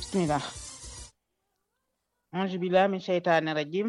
bismillah auzu billahi min sheytaani rajim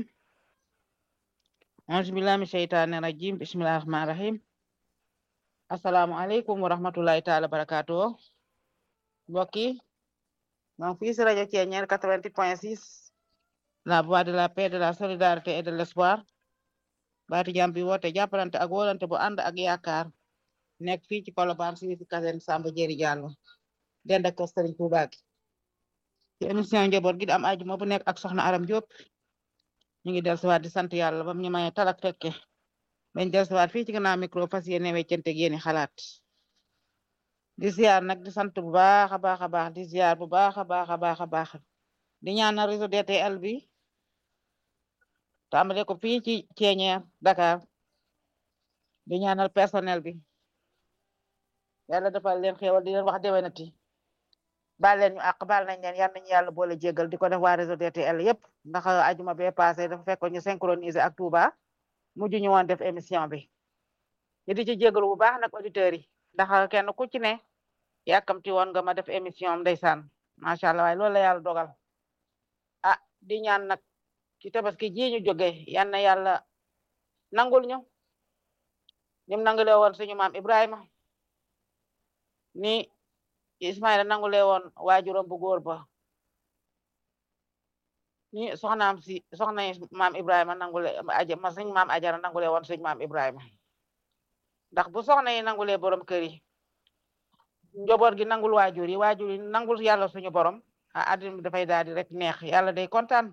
auzu billahi min sheytaani rajim bismillahi rahmaani rahim assalaamu aleykum wa rahmatullahi taala barakatuh mbokk yi donc fii si rajo Thiéniere 88 point 6 la voix de la paix de la solidarité et de l'espoir baati jàmm bi woote jàppalante ak wóolante bu ànd ak yaakaar nekk fii ci Colobane si fi kasen Samba Jeri Diallo dend ak Serigne Touba gi ci émission njaboot gi di am ajuma bu nekk ak soxna Aram Diop ñu ngi dellusiwaat di sant yàlla bam ñu may talak fekke bañ dellusiwaat fii ci gannaaw micro fas yéene weccante ak yéeni xalaat di ziar nag di sant bu baax a baax a baax di ziar bu baax a baax a baax a baax di ñaanal réseau DTL bi tàmbale ko fii ci Thiéniere Dakar di ñaanal personnel bi yàlla defal leen xéewal di leen wax déwénati baal leen ñu àq baal nañ leen yal nañu yàlla boole jégal di ko def waa réseau DTL yëpp ndax ajuma bee passé dafa fekkoon ñu synchroniser ak Touba mujj ñu woon def émission bi ñu di ci jégalu bu baax nag auditeurs yi ndax kenn ku ci ne yàkkamti woon nga ma def émission am ndeysaan macha allah waaye loolu la yàlla dogal ah di ñaan nag ci tabaski ji ñu jóge yal na yàlla nangul ñu nim nangulee woon suñu maam Ibrahima ni Ismaïla nangulee woon waajuram bu góor ba ni soxnaam si soxna maam Ibrahima nangule aja ma suñ maam Ajara nangulee woon suñ maam Ibrahima ndax bu soxna yi nangulee borom kër yi njaboot gi nangul waajur yi waajur yi nangul yàlla suñu borom a àddina bi dafay daal di rek neex yàlla day kontaan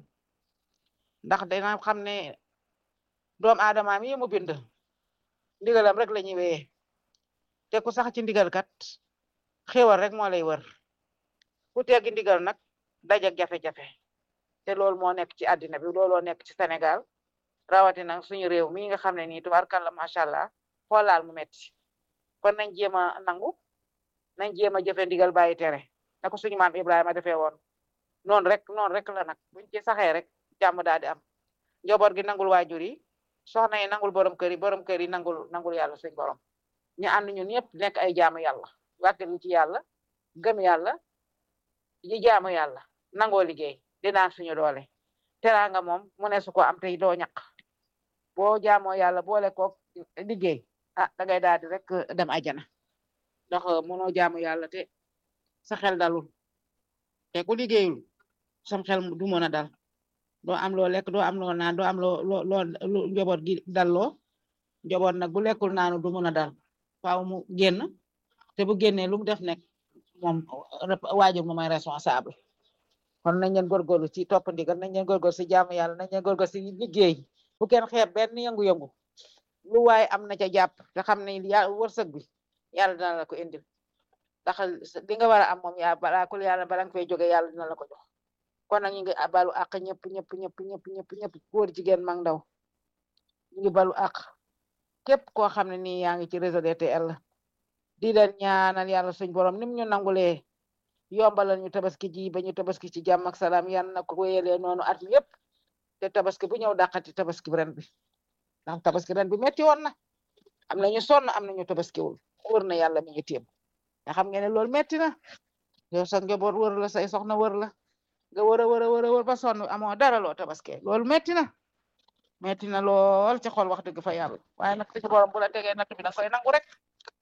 ndax dina xam ne doom aadama mi mu bind ndigalam rek la ñuy wéyee te ku sax ci ndigal kat xéwal rek moo lay wër ku teggi ndigal nag dajak jafe-jafe te loolu moo nekk ci àddina bi looloo nekk ci Sénégal rawatina suñu réew mi nga xam ne nii tubaarkàlla macha allah xoolaal mu metti kon nañ jéem a nangu nañ jéem a jëfe ndigal bàyyi tere na ko suñu maam Ibrahima defee woon noonu rek noonu rek la nag buñ ci saxee rek jàmm daal di am njaboot gi nangul waajur yi soxna yi nangul borom kër yi borom kër yi nangul nangul yàlla suñ borom ñu ànd ñun ñëpp nekk ay jaamu yàlla wàkkil ci yàlla gëm yàlla yi jaamu yàlla nangoo liggéey dinaan suñu doole teraanga moom mu ne su ko am tey doo ñaq boo jaamoo yàlla boole koog liggéey ah dangay daal di rek dem ajana ndax mënoo jaamu yàlla te sa xel dalul te ku liggéeyul sam xel du mën a dal doo am loo lekk doo am loo naan doo am loo loo loo njaboot gi dalloo njaboot nag bu lekkul naanu du mën a dal faaw mu génn te bu génnee lu mu def nekk moom waajur mu may responsable kon nañ leen góorgóorlu ci topp ndigal nañ leen góorgóorlu si jaamu yàlla nañ leen góorgóorlu si liggéey bu kenn xeeb benn yëngu-yëngu lu waaye am na ca jàpp te xam ne ya wërsëg bi yàlla dina la ko indil ndax li nga war a am moom yaa balaa kul yàlla bala nga fay jóge yàlla dina la ko jox kon nag ñu ngi balu àq ñëpp ñëpp ñëpp ñëpp ñëpp ñëpp góor jigéen mag ndaw ñu ngi balu àq képp koo xam ne nii yaa ngi ci réseau DTL di leen ñaanal yàlla suñ borom nim ñu nangulee yombalal ñu tabaski ji ba ñu tabaski ci jàmm ak salaam yan na ko wéyalee noonu at mi yëpp te tabaski bu ñëw dàqati tabaski ren bi ndax tabaski ren bi metti woon na am na ñu sonn am na ñu tabaskiwul wër na yàlla mi ngi téem nga xam ngeen ne loolu metti na yow sa njaboot wër la say soxna wër la nga wër a wër a wër a wër ba sonn amoo dara loo tabaske loolu metti na metti na lool ci xol wax dëgg fa yàlla waaye nag ci borom bu la tegee natt bi da koy nangu rek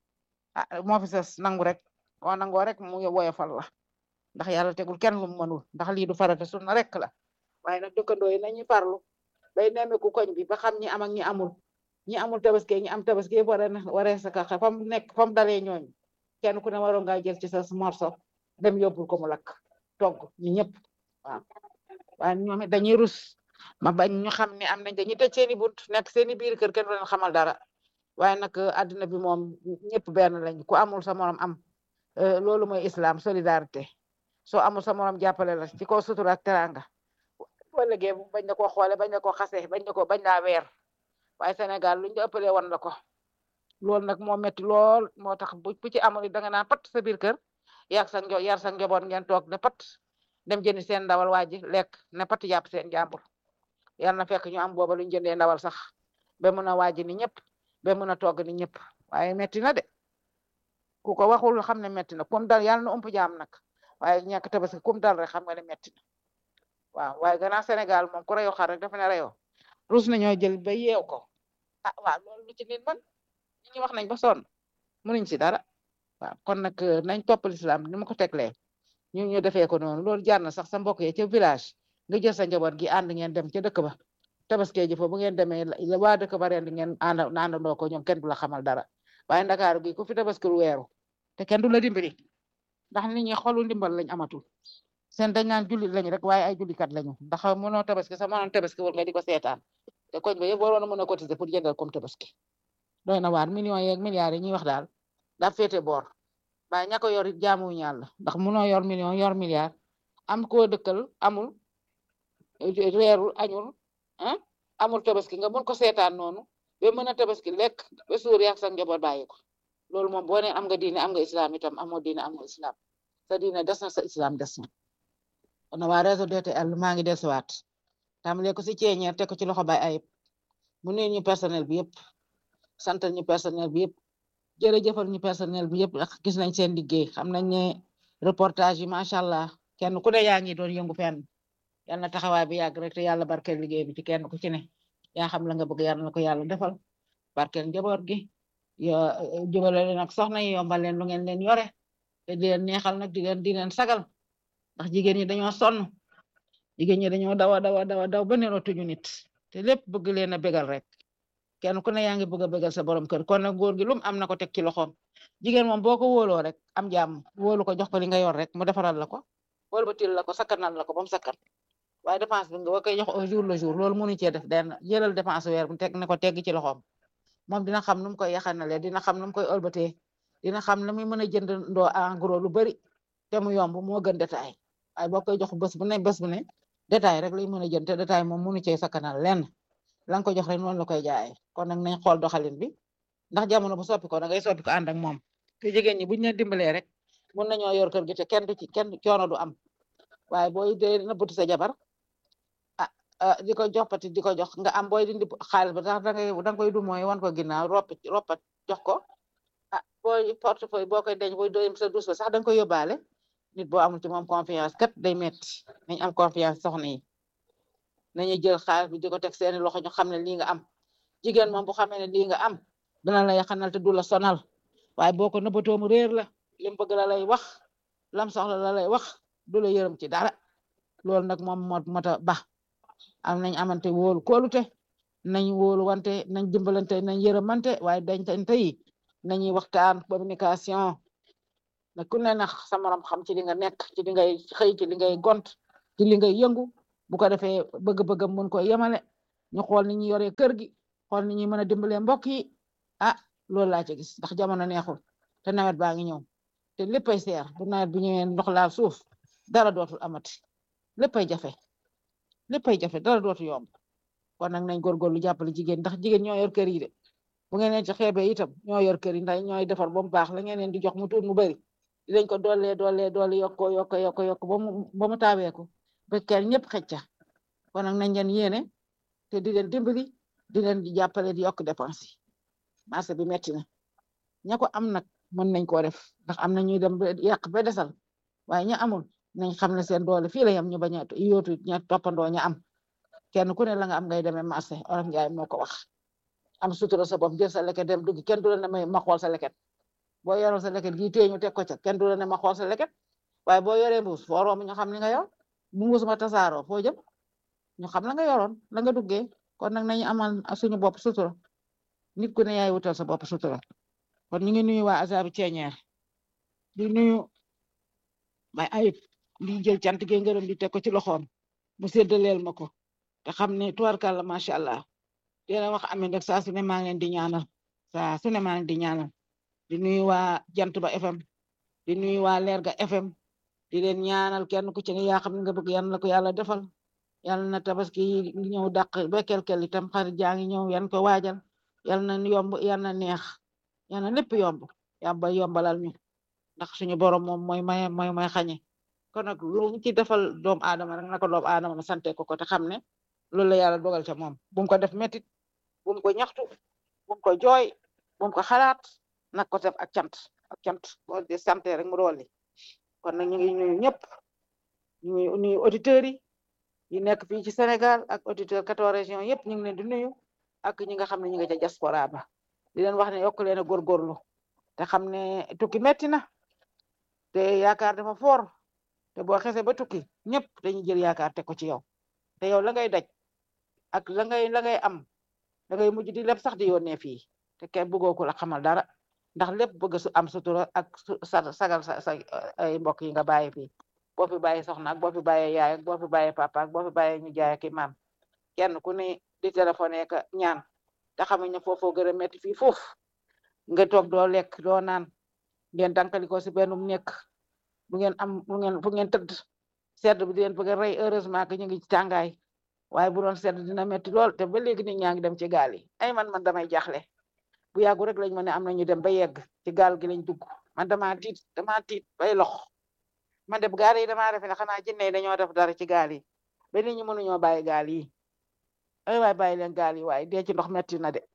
ah moo fi ses nangu rek boo nangoo rek mu woyofal la ndax yàlla tegul kenn lu mu mënul ndax lii du farata sunna rek la waaye nag dëkkandoo yi nañu parlu bay nemmeeku koñ bi ba xam ñi am ak ñi amul ñi amul tabaski ñi am tabaski yëpp war a waree sa ka fa mu nekk fa mu dalee ñooñu kenn ku ne waroon ngaa jël ci sa morso dem yóbbul ko mu lakk togg ñi ñëpp waaw waaye ñoom dañuy rus ma bañ ñu xam ne am nañ dañuy tëj seeni bunt nekk seeni biir kër kenn du leen xamal dara waaye nag àddina bi moom ñëpp benn lañ ku amul sa morom am loolu mooy islam solidarité soo amul sa morom jàppale la ci kaw sutura ak teranga wala gee bañ la ko xoole bañ la ko xase bañ la ko bañ laa weer waaye Sénégal luñ la ëppalee woon la ko loolu nag moo metti lool moo tax bu ci amul da nga naan pat sa biir kër yar sa njo yar sa njaboot ngeen toog ne pat dem jëndi seen ndawal waa ji lekk ne pat yàpp seen jàmbur yal na fekk ñu am booba luñ jëndee ndawal sax ba mun a waaji ni ñëpp ba mun a togg ni ñëpp waaye metti na de ku ko waxul xam ne metti na comme dal yàlla na ëmp jaam nag waaye ñàkk tabaski kum dal rek xam nga ne metti na waaw waaye gannaaw Sénégal moom ku reyoo xar rek dafa ne reyoo rus nañoo jël ba yeew ko ah waaw loolu lu ci nit man ñi wax nañ ba sonn mënuñ ci dara waaw kon nag nañ topp lislaam ni ma ko teglee ñu ñu defee ko noonu loolu jaar na sax sa mbokk yi ca village nga jël sa njaboot gi ànd ngeen dem ca dëkk ba tabaskee ji fa bu ngeen demee waa dëkk ba ren di ngeen ànd àndandoo ko ñoom kenn du la xamal dara waaye ndakaaru gi ku fi tabaskil weeru te kenn du la dimbali ndax nit ñi xolu ndimbal lañ amatul seen dañ naan jullit lañ rek waaye ay jullikat lañu ndax mënoo tabaski sa mënoon tabaski war nga di ko seetaan te koñ ba yëpp waroon a mën a cotiser pour jëndal comme tabaski doy na waar millions yeeg milliards yi ñuy wax daal daa féete boor waaye ña ko yor it jaamuwuñu yàlla ndax mënoo yor million yor milliard am koo dëkkal amul reerul añul ah amul tabaski nga mën ko seetaan noonu ba mën a tabaski lekk ba suur yak sa njaboot bàyyi ko loolu moom boo nee am nga diine am nga islam itam amoo diine am nga islam sa diine des na sa islam des na kon waa réseau DTL maa ngi desuwaat tàmbalee ko si ceeñeer teg ko ci loxo bay ayib mu nuyu ñu personnel bi yëpp santal ñu personnel bi yëpp jërëjëfal ñu personnel bi yëpp ndax gis nañ seen liggéey xam nañ ne reportage yi macha allah kenn ku ne yaa ngi doon yëngu fenn yal na taxawaay bi yàgg rek te yàlla barkeel liggéey bi ci kenn ku ci ne yaa xam la nga bëgg yàlla na ko yàlla defal barkeel njaboot gi yo jubale leen ak soxna yi yombal leen lu ngeen leen yore te di leen neexal nag di leen di leen sagal ndax jigéen ñi dañoo sonn jigéen ñi dañoo dawa dawa dawa daw ba nerootuñu nit te lépp bëgg leen a bégal rek kenn ku ne yaa ngi bëgg a bégal sa borom kër kon nag góor gi lum am na ko teg ci loxoom jigéen moom boo ko wóoloo rek am jàmm wóolu ko jox ko li nga yor rek mu defaral la ko wóolu ba til la ko sakkanal la ko ba mu sakkan waaye dépense bi nga koy jox au jour le jour loolu mënu cee def den jëlal dépense weer bu teg ne ko tegg ci loxoom moom dina xam nu mu koy yaxanalee dina xam nu mu koy ëlbatee dina xam la muy mën a jënd ndoo en gros lu bari te mu yomb moo gën détail waaye boo koy jox bés bu ne bés bu ne détail rek lay mën a jënd te détail moom mënu cee sakkanal lenn la nga ko jox rek noonu la koy jaayee kon nag nañ xool doxalin bi ndax jamono bu soppi ko da ngay soppi ko ànd ak moom te jigéen ñi buñ leen dimbalee rek mun nañoo yor kër gi te kenn du ci kenn coono du am waaye booy dee nëbbatu sa jabar ah di ko joxpati di ko jox nga am booy dindi xaalis ba tax da ngay da nga koy du mooy wan ko ginnaaw roppi roppat jox ko ah booy portefeuille boo koy denc booy doyem sa dus ba sax da nga koy yóbbaale nit boo amul ci moom confiance kat day metti nañ am confiance soxna yi nañu jël xaalis bi di ko teg seeni loxo ñu xam ne lii nga am jigéen moom bu xamee ne lii nga am dana la yaxanal te du la sonal waaye boo ko nëbbatoo mu réer la lim bëgg la lay wax lam soxla la lay wax du la yërëm ci dara loolu nag moom moo mota ba am nañ amante wóolu kóolute nañ wóolu wante nañ dimbalante nañ yërëmante waaye dañtante yi nañuy waxtaan communication na ku ne nax sa morom xam ci li nga nekk ci li ngay xëy ci li ngay gont ci li ngay yëngu bu ko defee bëgg-bëggam mun ko yemale ñu xool ni ñuy yoree kër gi xool ni ñuy mën a dimbalee mbokk yi ah loolu laa ci gis ndax jamono neexul te nawet baa ngi ñëw te léppay seer bu nawet bi ñëwee ndox laal suuf dara dootul amati léppay jafe léppay jafe dara dootu yomb kon nag nañ góorgóorlu jàppale jigéen ndax jigéen ñoo yor kër yi de bu ngeen leen ci xeebee itam ñoo yor kër yi ndax ñooy defar ba mu baax la ngeen leen di jox mu tuut mu bëri dinañ ko dollee dollee dolli yokko yokko yokko yokk ba mu ba mu taaweeku ba kenn ñëpp xëcca kon nag nañ leen yéene te di leen dimbali di leen di jàppale di yokk dépense yi marché bi metti na ña ko am nag mën nañ koo def ndax am na ñuy dem ba yàq ba desal waaye ña amul nañ xam ne seen doole fii la yam ñu bañ a yóotu ña toppandoo ña am kenn ku ne la nga am ngay demee marché Olof Njaay moo ko wax am sutura sa bopp jël sa leket dem dugg kenn du la ne may ma xool sa leket boo yoroon sa leket gii téye ñu teg ko ca kenn du la ne ma xool sa leket waaye boo yoree mbuus foo romb ñu xam li nga yor bu mbuus ma tasaaroo foo jëm ñu xam la nga yoroon la nga duggee kon nag nañu amal suñu bopp sutura nit ku ne yaay wutal sa bopp sutura kon ñu ngi nuyu waa Azabi Ceeñeer di nuyu may ayib di jël cant gi ngërëm di teg ko ci loxoom mu séddaleel ma ko te xam ne tubarkàlla macha allah dina wax amin rek saa su ne maa ngi leen di ñaanal saa su ne maa ngi di ñaanal di nuyu waa jant ba FM di nuyu waa Lerga FM di leen ñaanal kenn ku ci ne yaa xam ne nga bëgg yan la ko yàlla defal yàlla na tabaski ñëw dàq ba kel-kel itam xarit jaa ngi ñëw yan ko waajal yàlla na yomb yàlla na neex yàlla na lépp yomb yàlla yombalal ñu ndax suñu borom moom mooy may mooy may xañe kon nag lu ci defal doomu aadama rek na ko doomu aadama ma sante ko ko te xam ne loolu la yàlla dogal ca moom bu mu ko def métit bu mu ko ñaxtu bu mu ko jooy bu mu ko xalaat nag ko def ak cant ak cant boo di sante rek mu dooli kon nag ñu ngi nuyu ñëpp ñu ngi nuyu auditeurs yi yi nekk fii ci Sénégal ak auditeurs quatorze régions yëpp ñu ngi leen di nuyu ak ñi nga xam ne ñu ngi ca diaspora ba di leen wax ne yokk leen a góorgóorlu te xam ne tukki metti na te yaakaar dafa foor te boo xesee ba tukki ñëpp dañuy jël yaakaar teg ko ci yow te yow la ngay daj ak la ngay la ngay am da ngay mujj di leb sax di yónnee fii te kenn bëggoo ko la xamal dara ndax lépp bëgg su am sutura ak sa sagal sa sa ay mbokk yi nga bàyyi fii boo fi bàyyi soxna ak boo fi bàyyee yaay ak boo fi bàyyee papa ak boo fi bàyyee ñu jaay ak maam kenn ku ne di téléphoné ka ñaan te xamuñ ne foofoo gën a metti fii foofu nga toog doo lekk doo naan ngeen dankali ko si benn nekk bu ngeen am bu ngeen fu ngeen tëdd sedd bi di leen bëgg a rey heureusement que ñu ngi ci tàngaay waaye bu doon sedd dina metti lool te ba léegi nit ñaa ngi dem ci gaal yi ay man man damay jaaxle bu yàggu rek lañ ma ne am na ñu dem ba yegg ci gaal gi lañ dugg man damaa tiit damaa tiit bay lox man de gaal yi damaa defe ne xanaa jinne yi dañoo def dara ci gaal yi ba nit ñi mënuñoo bàyyi gaal yi ay waay bàyyi leen gaal yi waaye dee ci ndox metti na de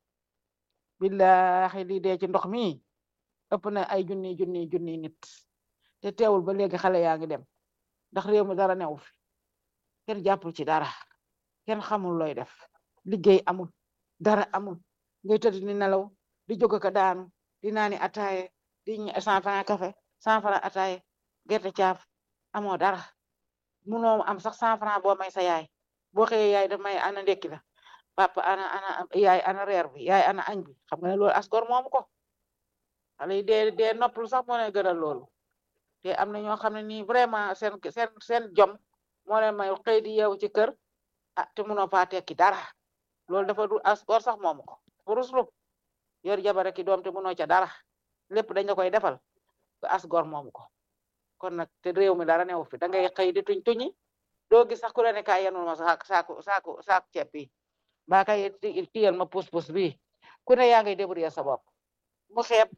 billahi lii dee ci ndox mi ëpp na ay junni junni junni nit te teewul ba léegi xale yaa ngi dem ndax réew mi dara newu fi kenn jàppul ci dara kenn xamul looy def liggéey amul dara amul ngay tëdd ni nelaw di jóg ka daanu di naani ataaye di cent franc café cent franc ataaye gerte caaf amoo dara munoo am sax cent franc boo may sa yaay boo xëyee yaay daf may ana ndekki la papa ana ana yaay ana reer bi yaay ana añ bi xam nga ne loolu asgor moomu ko xale yi dee dee noppalu sax moo leen gënal loolu te am na ñoo xam ne nii vraiment seen seen seen jom moo leen may xëy di yeewu ci kër ah te munoo faa tekki dara loolu dafa du asgor sax moomu ko ruslu yor jabar ki doom te munoo ca dara lépp dañ la koy defal ba asgor moomu ko kon nag te réew mi dara newu fi da ngay xëy di tuñ tuñi doo gis sax ku la ne kaay yenul ma saako saako saako saako ceeb bi mbaa kay tiyal ma pus pus bi ku ne yaa ngay débrouiller sa bopp mu xeeb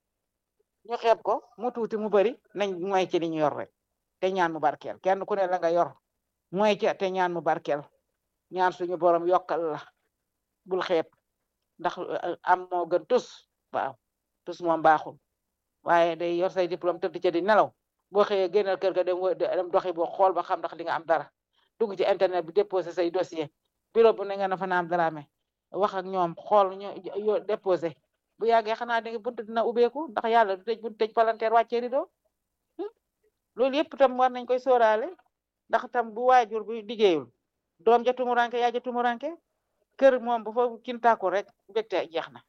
ñu xeeb ko mu tuuti mu bari nañ mooy ci li ñu yor rek te ñaan mu barkeel kenn ku ne la nga yor mooy ci te ñaan mu barkeel ñaan suñu borom yokkal la bul xeeb ndax am moo gën tus waaw tus moom baaxul waaye day yor say diplôme tëdd ca di nelaw boo xëyee génnal kër ga dem dem doxi boo xool ba xam ndax di nga am dara dugg ci internet bi déposé say dossier bureau bu ne nga na fa naam daraame wax ak ñoom xool ñu déposé bu yàggee xanaa di nga bunt dina ubbeeku ndax yàlla du tëj bunt tëj palanteer wàccee rido loolu yëpp tam war nañ koy sóoraale ndax tam bu waajur bu liggéeyul doom ja tumuranke yaa ja tumuranke kër moom bu fa kintaaku rek mbégte jeex na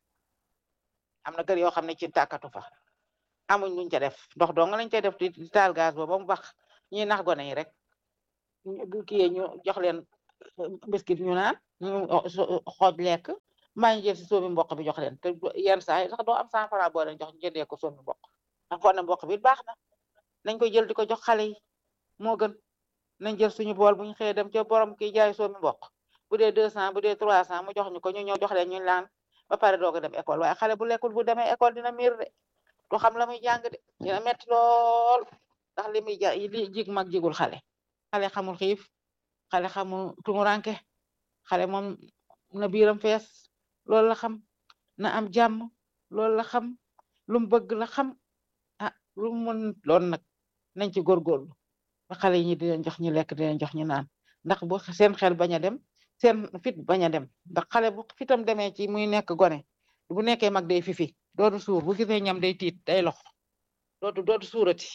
am na kër yoo xam ne kintaakatu fa amuñ luñ ca def ndox dong lañ cay def di taal gaz boobu ba mu bax ñuy nax gone yi rek bu kiyee ñu jox leen biscuit ñu naan ñu xooj lekk mbaa ñu jël si soomi mboq bi jox leen te yenn saa yi sax doo am cent franc boo leen jox ñu jëndee ko soomi mboq ndax foog ne mboq bi baax na nañ koy jël di ko jox xale yi moo gën nañ jël suñu bool bu ñu xëyee dem ca borom kiy jaay soomi mboq bu dee deux cent bu dee trois cent mu jox ñu ko ñu ñëw jox leen ñu laan ba pare doog a dem école waaye xale bu lekkul bu demee école dina miir de du xam la muy jàng de dina metti lool ndax li muy ja li jig mag jigul xale xale xamul xiif xale xamul tumuranke xale moom na biiram fees loolu la xam na am jàmm loolu la xam lu mu bëgg la xam ah lu mu mën loolu nag nañ ci góorgóorlu ba xale yi ñi di leen jox ñu lekk di leen jox ñu naan ndax bu seen xel bañ a dem seen fit bañ a dem ndax xale bu fitam demee ci muy nekk gone bu nekkee mag day fifi dootu suur bu gisee ñam day tiit day lox dootu dootu suurati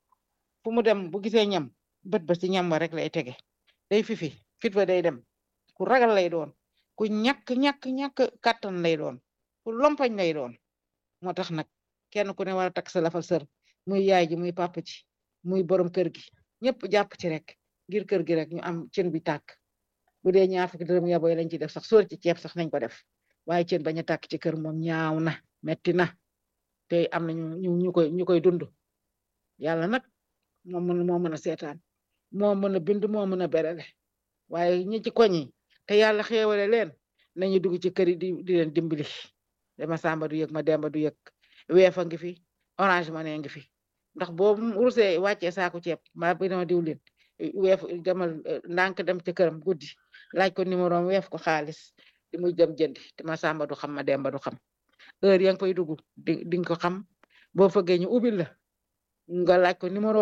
fu mu dem bu gisee ñam bët ba ci ñam wa rek lay tege day fifi fit ba day dem ku ragal lay doon ku ñàkk ñàkk ñàkk kàttan lay doon ku lompañ lay doon moo tax nag kenn ku ne war a takk sa lafal sër muy yaay ji muy papa ci muy borom kër gi ñëpp jàpp ci rek ngir kër gi rek ñu am cin bi tàkk bu dee ñaar fukki dërëm yaboy lañ ci def sax sóor ci ceeb sax nañ ko def waaye cin bañ a tàkk ci kër moom ñaaw na metti na te am na ñu ñu koy ñu koy dund yàlla nag moo mën moo mën a seetaan moo mën a bind moo mën a berele waaye ñi ci koñ yi te yàlla xéewale leen nañu dugg ci kër yi di di leen dimbali dama samba du yëg ma demba du yëg weefa ngi fi orange money ngi fi ndax boobu rusee wàccee saaku ceeb mbaa bi dama diwlin weef demal ndànk dem ci këram guddi laaj ko numéro am weef ko xaalis di muy dem jëndi te ma samba du xam ma demba du xam heure ya nga fay dugg di di nga ko xam boo fëggee ñu ubbil la nga laaj ko numéro am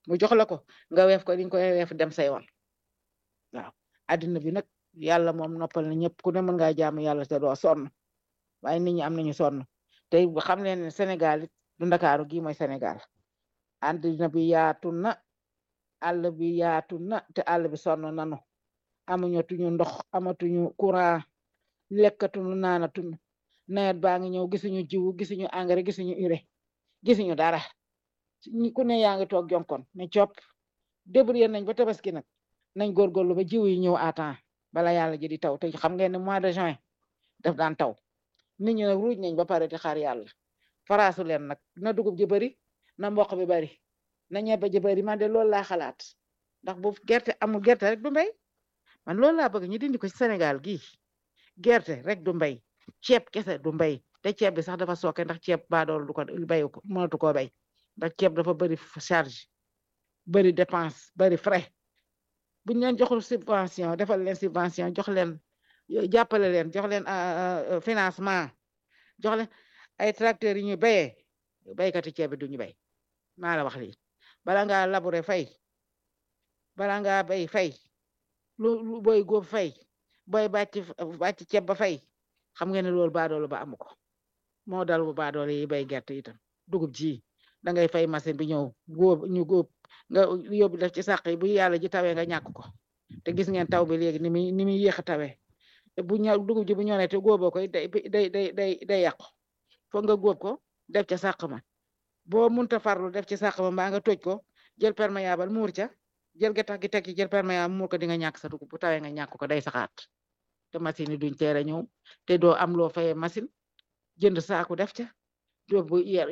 mu jox la ko nga weef ko di nga koy weef dem say yoon waaw addina bi nag yàlla moom noppal na ñëpp ku ne mën ngaa jaamu yàlla te doo sonn waaye nit ñi am nañu sonn te xam leen ne Sénégal it du Ndakaaru gi mooy Sénégal addina bi yaatu na àll bi yaatu na te àll bi sonn nanu amuñu tuñu ndox amatuñu courant lekkatuñu naanatuñu nawet baa ngi ñëw gisuñu jiwu gisuñu engrais gisuñu urée gisuñu dara ku ne yaa ngi toog jonkon ne copp débrouillé nañ ba tabaski nag nañ góorgóorlu ba jiw yi ñëw à temps bala yàlla ji di taw te xam ngeen ne mois de juin daf daan taw nit ñi nag ruuj nañ ba pare di xaar yàlla faraasu leen nag na dugub ji bari na mboq bi bari na ñebe ji bari man de loolu laa xalaat ndax bu gerte amul gerte rek du mbay man loolu laa bëgg ñu dindi ko ci Sénégal gii gerte rek du mbay ceeb kese du mbay te ceeb bi sax dafa sooke ndax ceeb baadool du ko bayu ko mënatu koo bay ndax ceeb dafa bari charge bari dépense bari frais buñ leen joxul subvention defal leen subvention jox leen jàppale leen jox leen financement jox leen ay tracteurs yi ñu béyee béykati ceeb bi duñu béy maa la wax lii bala ngaa labourer fay bala ngaa béy fay lu lu booy góob fay booy bàcc bàcc ceeb ba fay xam ngeen ne loolu baadoolu ba amu ko moo dal bu baadoolo yi bay gerte itam dugub ji da ngay fay machine bi ñëw góob ñu góob nga yóbbu def ci sàq yi bu yàlla ji tawee nga ñàkk ko te gis ngeen taw bi léegi ni muy ni muy yéex a tawee bu ñëw dugub ji bu ñoree te góoboo koy day day day day day yàqu foog nga góob ko def ca sàq ma boo munta farlu def ci sàq ma mbaa nga toj ko jël perméable muur ca jël gattax gi teg ci jël perméable muur ko di nga ñàkk sa dugub bu tawee nga ñàkk ko day saxaat te machine yi duñ teel a ñëw te doo am loo fayee machine jënd saaku def ca doo bu yer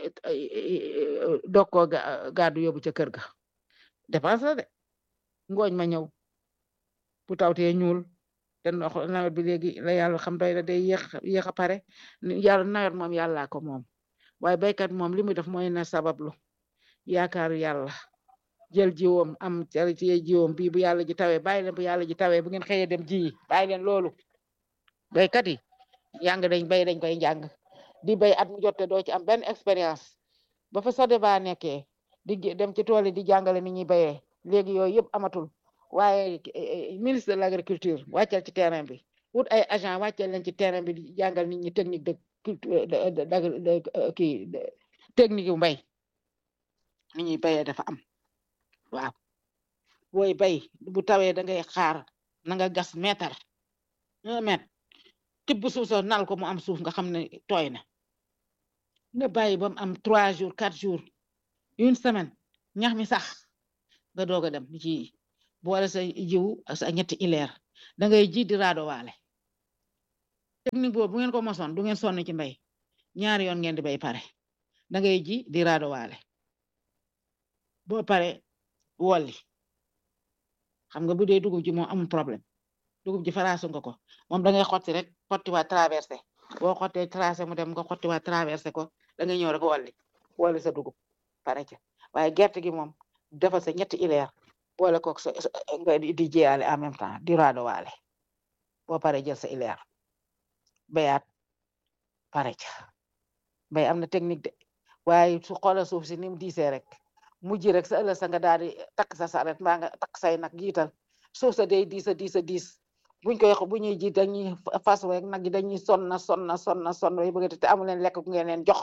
dog koo gàddu yóbbu ca kër ga dépense la de ngooñ ma ñëw bu tawtee ñuul te ndox nawet bi léegi la yàlla xam doy la day yéex yéex a pare yàlla nawet moom yàllaa ko moom waaye béykat moom li muy def mooy na sabablu yaakaaru yàlla jël jiwoom am ci jiwoom bii bu yàlla ji tawee bàyyi leen bu yàlla ji tawee bu ngeen xëyee dem ji bàyyi leen loolu béykat yi jàng dañ bay dañ koy jàng di bay at mu jotte doo ci am benn expérience ba fa sode ba nekkee di dem ci tool yi di jàngale ni ñuy bayee léegi yooyu yëpp amatul waaye ministre de l'agriculture wàccal ci terrain bi wut ay agent wàccal leen ci terrain bi di jàngal nit ñi technique de culture de kii technique yu mbay ni ñuy bayee dafa am waaw booy bay bu tawee da ngay xaar na nga gas mètre un mètre tibb suuf soo nal ko mu am suuf nga xam ne tooy na nga bàyyi ba mu am trois jours quatre jours une semaine ñax mi sax nga doog a dem ci boole sa jiw sa ñetti ileer da ngay ji di raado waale technique boobu bu ngeen ko mosoon du ngeen sonn ci mbay ñaari yoon ngeen di bay pare da ngay ji di raado waale boo pare wolli xam nga bu dee dugub ji moom amul problème dugub ji faraasu nga ko moom da ngay xotti rek xotti waa traversé boo xottee tracé mu dem nga xotti waa traversé ko da ngay ñëw rek wolli wolli sa dugub pare ca waaye gerte gi moom defal sa ñetti ileer boole ko sa nga di jiyaale en même temps di raado waale boo pare jël sa ileer bayaat pare ca bay am na technique de waaye su xoola suuf si ni mu diisee rek mujj rek sa ëllëg sa nga daal di takk sa saret mbaa nga takk say nag jiital suuf sa day diis a diis a diis buñ koy bu ñuy ji dañuy fas rek nag yi dañuy sonna sonna sonna sonn way bëgg te amu leen lekk gu ngeen leen jox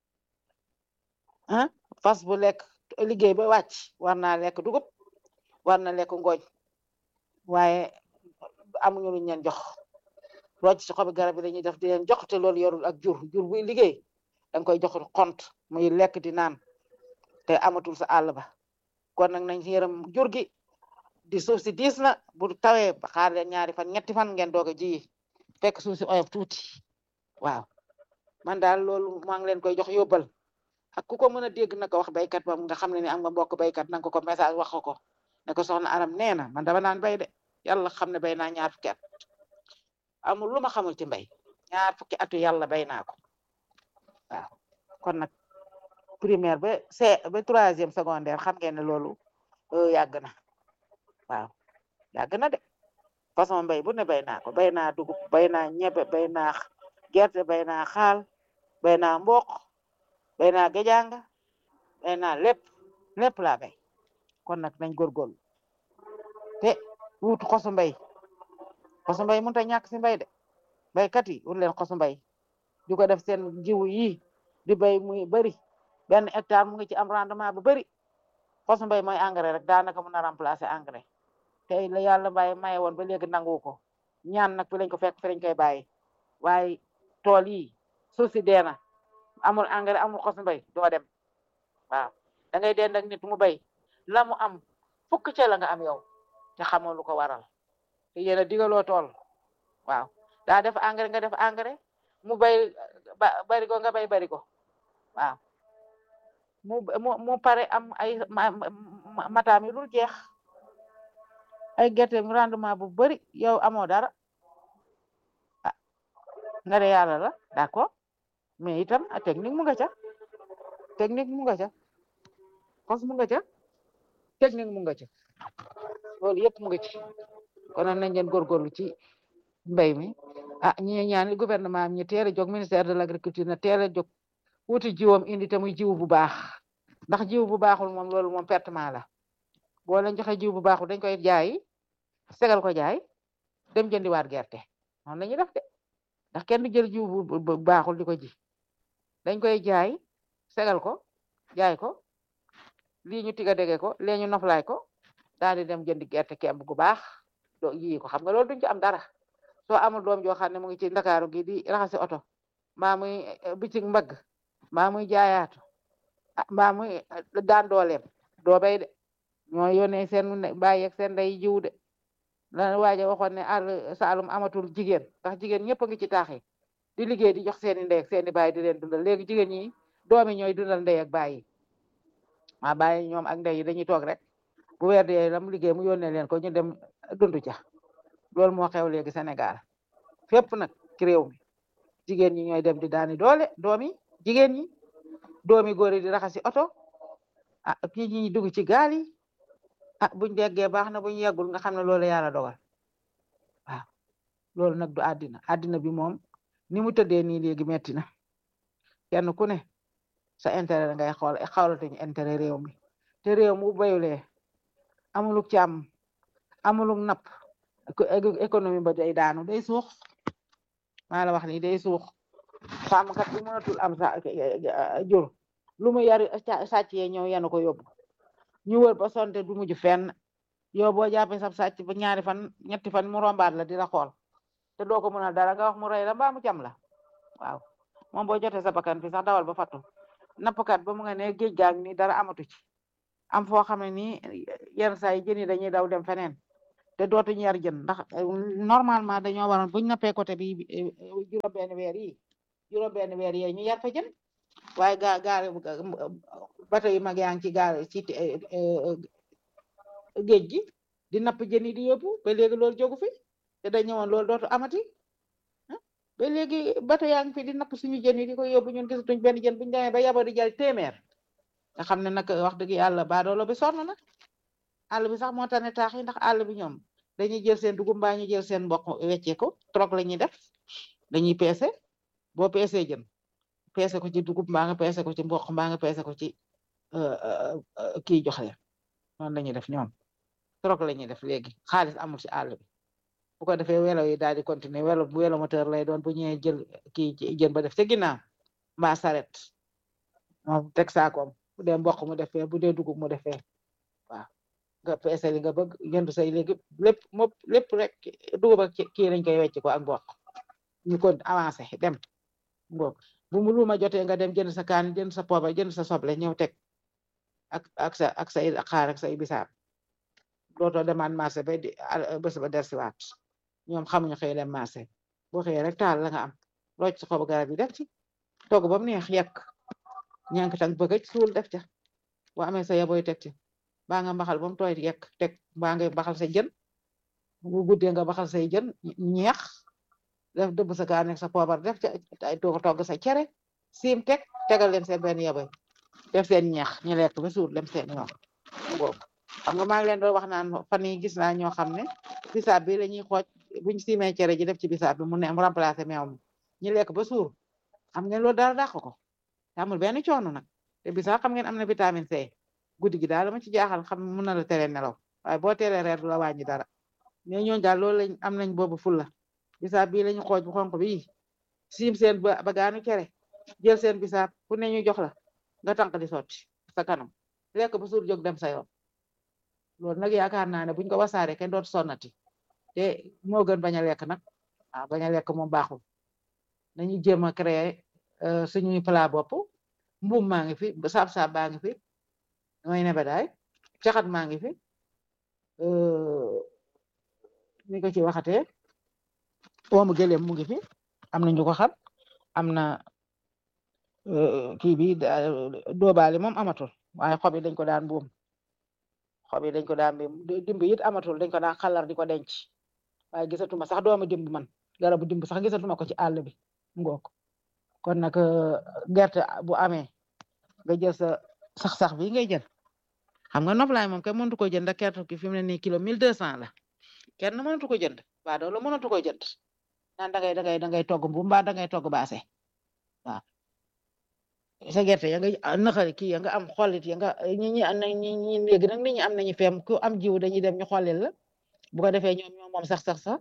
ah fas bu lekk liggéey ba wàcc war naa lekk dugub war na lekk ngooñ waaye amuñu luñ leen jox rocc ci xobi garab yi dañuy def di leen jox te loolu yorul ak jur jur buy liggéey danga koy jox xont muy lekk di naan te amatul sa àll ba kon nag nañ ci yërëm jur gi di suuf si diis na bu tawee ba xaar leen ñaari fan ñetti fan ngeen doog a ji fekk suuf si oyof tuuti waaw man daal loolu maa ngi leen koy jox yóbbal ak ku ko mën a dégg na ko wax baykat ba nga xam ne ni am nga mbokk baykat nanga ko ko message wax ko ko ne ko soxna aram nee na man dama naan bay de yàlla xam ne bay naa ñaar fukki at amul lu ma xamul ci mbay ñaar fukki atu yàlla bay naa ko waaw kon nag primaire ba c ba troisième secondaire xam ngeen ne loolu yàgg na waaw yàgg na de façon mbay bu ne bay naa ko bay naa dugub bay naa ñebe bay naa gerte bay naa xaal bay naa mboq bay naa gejanga bay naa lépp lépp laa bay kon nag nañ góorgóorlu te wut xosu mbay xosu mbay mënut a ñàkk si mbay de baykat yi wut leen xosu mbay di ko def seen jiwu yi di bay muy bëri benn hectare mu ngi ci am rendement bu bëri xosu mbay mooy engrais rek daanaka mun a remplacer engrais te la yàlla bàyyi maye woon ba léegi nangu ko ñaan nag fi lañ ko fekk fi lañ koy bàyyi waaye tool yi suuf si dee na amul engrais amul xosu mbay doo dem waaw da ngay dend ak nit mu bay la mu am fukk ca la nga am yow te xamoo lu ko waral te yéen a digaloo tool waaw daa def engrais nga def engrais mu bay bari ko nga bay bari ko waaw mu mu mu pare am ay mataam yi dul jeex ay gerte rendement bu bari yow amoo dara ah nga de yàlla la d'accord mais itam technique mu nga ca technique mu nga ca xos mu nga ca technique mu nga ca loolu yëpp mu nga ci kon nañ leen góorgóorlu ci mbay mi ah ñi ñaan gouvernement am ñu teel a jóg ministère de l'agriculture na teel a jóg wuti jiwam indi te muy jiw bu baax ndax jiw bu baaxul moom loolu moom pertement la boo leen joxe jiw bu baaxul dañ koy jaay segal ko jaay dem jëndiwaat gerte noonu la ñuy def de ndax kenn du jël jiw bu baaxul di ko ji dañ koy jaay segal ko jaay ko lii ñu tiga dege ko lee ñu noflaay ko daal di dem jëndi gerte kemb gu baax doo yii ko xam nga loolu duñ ci am dara soo amul doom joo xam ne mu ngi ci ndakaaru gi di raxasi oto mbaa muy bitig mbagg mbaa muy jaayaatu mbaa muy daan dooleem doo bay de ñoo yónnee seen bàyyi ak seen day jiw de la waaja waxoon ne àll Saalum amatul jigéen ndax jigéen ñëpp a ngi ci taax yi di liggéey di jox seeni ndey ak seeni baay di leen dundal léegi jigéen ñi doomi ñooy dundal ndey ak baay yi maa bàyyi ñoom ak ndey yi dañuy toog rek bu weer dee lam liggéey mu yónnee leen ko ñu dem dundu ca loolu moo xew léegi Sénégal fépp nag ci réew mi jigéen ñi ñooy dem di daani doole doomi jigéen ñi doomi góor yi di raxasi oto ah kii ñi dugg ci gaal yi ah buñ déggee baax na buñ yeggul nga xam ne loolu yàlla dogal waaw loolu nag du àddina àddina bi moom ni mu tëddee nii léegi metti na kenn ku ne sa intérêt ngay xool xawlatuñu intérêt réew mi te réew mu bayulee amuluk càmm amuluk napp économie ba day daanu day suux maa la wax ni day suux sàmmkat bi mënatul am sa jur lu mu yar sàcc yee ñëw yenu ko yóbbu ñu wër ba sonte du mujj fenn yow boo jàppee sab sàcc ba ñaari fan ñetti fan mu rombaat la di la xool te doo ko mënal dara nga wax mu rey la mbaa mu cam la waaw moom boo jotee sa bakkan fi sax dawal ba fattu nappkat ba mu nga ne géej gaag ni dara amatu ci am foo xam ne nii yenn saa yi jën yi dañuy daw dem feneen te dootuñu yar jën ndax normalement dañoo waroon buñ nappee côté bi juróom benn weer yi juróom benn weer yi ñu yar fa jën waaye gaa gaare bato yu mag yaa ngi ci gaare ci géej gi di napp jën yi di yóbbu ba léegi loolu jógu fi te dañ ñëwoon loolu dootu amati ba léegi bato yaa ngi fi di napp suñu jën yi di ko yóbbu ñun gisatuñ benn jën buñu demee ba yabo di jël téeméer nga xam ne nag wax dëgg yàlla baadoolo bi sonn na àll bi sax moo tane taax yi ndax àll bi ñoom dañuy jël seen dugub mbaa ñu jël seen mboq weccee ko trop la ñuy def dañuy peese boo peesee jën peese ko ci dugub mbaa nga peese ko ci mboq mbaa nga peese ko ci kii jox leen noonu la ñuy def ñoom trop la ñuy def léegi xaalis amul ci àll bi bu ko defee welo yi daal di continuer welo welo moteur lay doon bu ñëwee jël kii jën ba def ca ginnaaw mbaa saret moom teg saakoom bu dee mboq mu defee bu dee dugub mu defee waaw nga peese li nga bëgg jënd say léegi lépp moom lépp rek dugub ak kii lañ koy wecc ko ak mboq ñu ko avancé dem ngoog bu mu luuma jotee nga dem jënd sa kaan jënd sa poobar jënd sa soble ñëw teg ak ak sa ak say xaar ak say bisaab dootoo demaan marché ba di bés ba dersiwaat ñoom xamuñu xëy dem marché boo xëyee rek taal la nga am rocc xobu garab yi def ci togg ba mu neex yekk ñànk tang bëggëj suul def ca boo amee sa yaboy teg ci baa nga mbaxal ba mu tooy yekk teg baa nga baxal sa jën bu guddee nga baxal say jën ñeex def dëbb sa kaan ak sa poobar def ca ay togg sa cere siim teg tegal leen seen benn yaboy def seen ñeex ñu lekk ba suur dem seen yoon boobu xam nga maa ngi leen doon wax naan fan yi gis naa ñoo xam ne bisaab bi la ñuy xooj buñ siimee cere ji def ci bisaab bi mu ne mu remplacé meew mi ñu lekk ba suur xam ngeen loolu dara dàq ko amul benn coono nag te bisaab xam ngeen am na vitamine C guddi gi daal dama ci jaaxal xam mun na la tere nelaw waaye boo teelee reer du la wàññi dara mais ñooñu daal loolu lañ am nañ boobu fulla bisaab bii lañu xooj bu xonq bii siim seen ba bagaanu cere jël seen bisaab ku ne ñu jox la nga tànk di sotti sa kanam lekk ba suur jóg dem sa yoon loolu nag yaakaar naa ne buñ ko wasaare kenn doot sonnati te moo gën bañ a lekk nag waaw bañ a lekk moom baaxul nañu jéem a créer suñuy plat bopp mbuum maa ngi fi saab-saab baa ngi fi mooy nebedaay caxat maa ngi fi ni ko ci waxatee woomu gëléem mu ngi fi am na ñu ko xam am na kii bi doobaali moom amatul waaye xob yi dañ ko daan buum xob yi dañ ko daan buum dimb it amatul dañ ko daan xalar di ko denc waaye gisatuma sax doomu dimb man garabu dimb sax gisatuma ko ci àll bi ngook kon nag gerte bu amee nga jël sa sax-sax bi ngay jël xam nga noflaay moom kenn mënatu ko jënd gerte ki fi mu ne nii kilo mille deux cent la kenn mënatu ko jënd waa doo la mënatu ko jënd naan dangay dangay dangay togg mbu mbaa dangay togg baase waaw sa gerte ya nga naxari kii ya nga am xollit ya nga ñi ñi am na ñi ñi léegi nag nit ñi am nañu feem ku am jiw dañuy dem ñu xollil la bu ko defee ñoom ñoom moom sax sax sax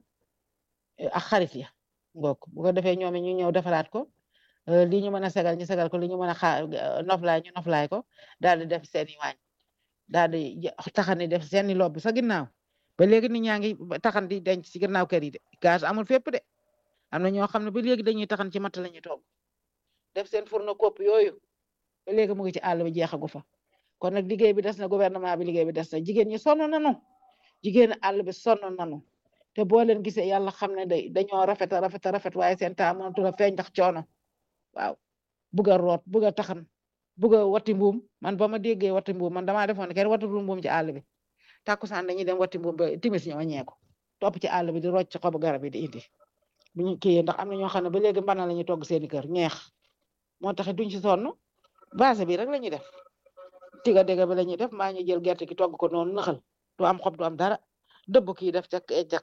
ak xarit ya ngook bu ko defee ñoom ñu ñëw defaraat ko li ñu mën a segal ñu segal ko li ñu mën a xaar noflaay ñu noflaay ko daal di def seeni waañ daal di taxani def seeni lobb sa ginnaaw ba léegi nit ñaa ngi taxan di denc ci ginnaaw kër yi de gaz amul fépp de am na ñoo xam ne ba léegi dañuy taxan ci matt la ñuy togg def seen fourneau kopp yooyu ba léegi mu ngi ci àll bi jeexagu fa kon nag liggéey bi des na gouvernement bi liggéey bi des na jigéen ñi sonn nanu jigéen àll bi sonn nanu te boo leen gisee yàlla xam ne day dañoo rafet a rafet a rafet waaye seen taa mënatu la feeñ ndax coono waaw bugg a root bugg a taxan bugg a watti mbuum man ba ma déggee watti mbuum man damaa defoon ne kenn wattatul mbuum ci àll bi takkusaan dañuy dem watti mbuum ba timis ñoo ñeeko topp ci àll bi di rocc xobu garab yi di indi bu ñu kii ndax am na ñoo xam ne ba léegi mbana la ñuy togg seeni kër ñeex moo tax duñ ci sonn base bi rek la ñuy def tiga dégga bi la ñuy def maa ñu jël gerte gi togg ko noonu naxal du am xob du am dara dëbb kii def ca kecax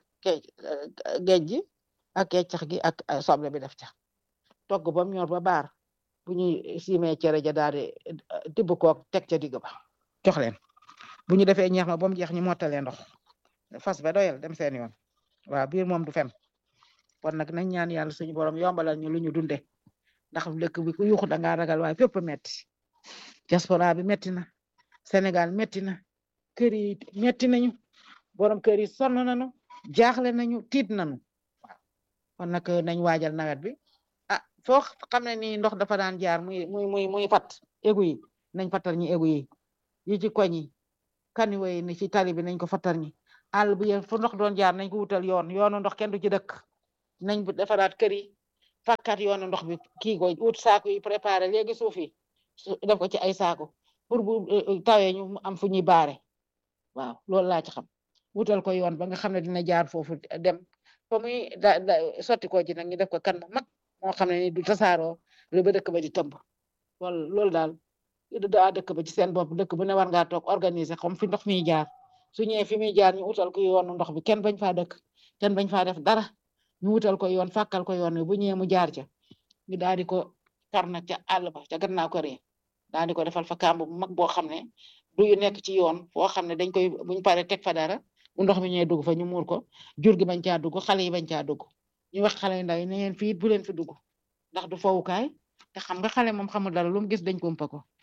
géej gi ak kecax gi ak soble bi def ca togg ba mu ñor ba baar bu ñuy siimee cere ja daal di tibb koog teg ca digg ba jox leen bu ñu defee ñeex ma ba mu jeex ñu mottalee ndox fas ba doyal dem seen yoon waaw biir moom du fen kon nag nañ ñaan yàlla suñu borom yombalal ñu lu ñu dunde ndax dëkk bi ku yuxu da ngaa ragal waaye fépp metti diaspora bi metti na Sénégal metti na kër yi metti nañu borom kër yi sonn nañu jaaxle nañu tiit nañu waaw kon nag nañ waajal nawet bi ah foo xam ne ni ndox dafa daan jaar muy muy muy muy fat égu yi nañ fattar ñi égu yi yi ci koñ yi kaniwo yi ni ci tali bi nañ ko fattar ñi àll bi fu ndox doon jaar nañ ko wutal yoon yoonu ndox kenn du ci dëkk nañ defaraat kër yi fakkat yoonu ndox bi kii ko wut saako yi préparé léegi suuf yi def ko ci ay saako pour bu tawee ñu am fu ñuy baare waaw loolu laa ci xam wutal ko yoon ba nga xam ne dina jaar foofu dem fa muy da sotti ko ci nag ñu def ko kan mu mag moo xam ne ni du tasaaroo lu ba dëkk ba di tëmb loolu loolu daal daa dëkk ba ci seen bopp dëkk bu ne war ngaa toog organiser comme fi ndox miy jaar su ñëwee fi muy jaar ñu wutal ko yoonu ndox bi kenn bañ faa dëkk kenn bañ faa def dara ñu wutal ko yoon fàkkal ko yoon wi bu ñëwee mu jaar ca ñu daal di ko kar nag ca àll ba ca gannaaw ko ree daal di ko defal fa kàmb bu mag boo xam ne du yu nekk ci yoon foo xam ne dañ koy buñ paree teg fa dara bu ndox mi ñëwee dugg fa ñu muur ko jur gi bañ caa dugg xale yi bañ caa dugg ñu wax xale yu ndaw yi ne ngeen fii bu leen fi dugg ndax du fowukaay te xam nga xale moom xamul dara lu mu gis dañ ko ëmpa ko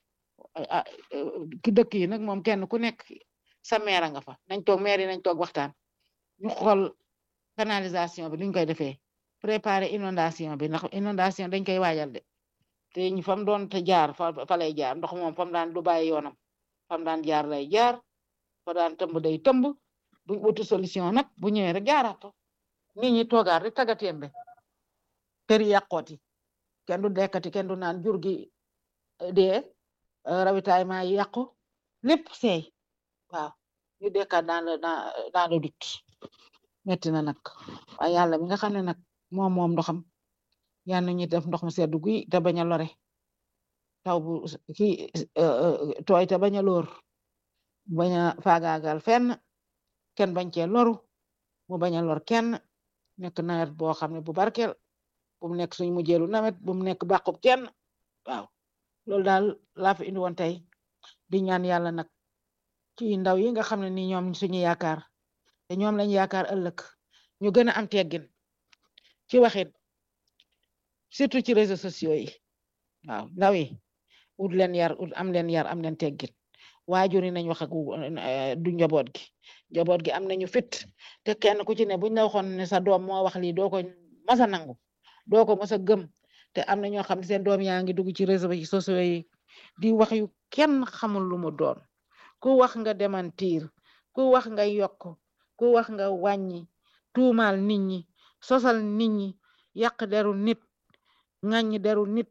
ki dëkk yi nag moom kenn ku nekk sa meer nga fa nañ toog meer yi nañ toog waxtaan ñu xool canalisation bi luñ koy defee préparer inondation bi ndax inondation dañ koy waajal de te ñu fam doon te jaar fa fa lay jaar ndox moom fam daan du bàyyi yoonam fam daan jaar lay jaar fa daan tëmb day tëmb buñ wuti solution nag bu ñëwee rek jaaraato nit ñi toogaat rek tagatémbe kër yi yàqooti kenn du dekkati kenn du naan jur gi dee ravitaillement yi yàqu lépp seey waaw ñu dekkaat dans le dans le doute metti na nag waaye yàlla mi nga xam ne nag moom moom ndoxam yal na ñuy def ndox mu seddu guy te bañ a lore taw bu kii tooy te bañ a lóor bañ a faagaagal fenn kenn bañ cee loru mu bañ a lor kenn nekk nawet boo xam ne bu barkeel bu mu nekk suñ mujjeelu nawet bu mu nekk bàqub kenn waaw loolu daal laa fi indi woon tey di ñaan yàlla nag ci ndaw yi nga xam ne ni ñoom suñu yaakaar te ñoom lañ yaakaar ëllëg ñu gën a am teggin ci waxit surtout ci réseaux sociaux yi waaw ndaw yi ut leen yar ut am leen yar am leen teggin waajur yi nañ wax ak du njaboot gi njaboot gi am nañu fit te kenn ku ci ne buñ la waxoon ne sa doom moo wax lii doo ko masa nangu doo ko masa gëm te am na ñoo xam ne seen doom yaa ngi dugg ci réseaux sociaux yi di wax yu kenn xamul lu mu doon ku wax nga démentir ku wax nga yokk ku wax nga wàññi tuumaal nit ñi sosal nit ñi yàq deru nit ŋàññi deru nit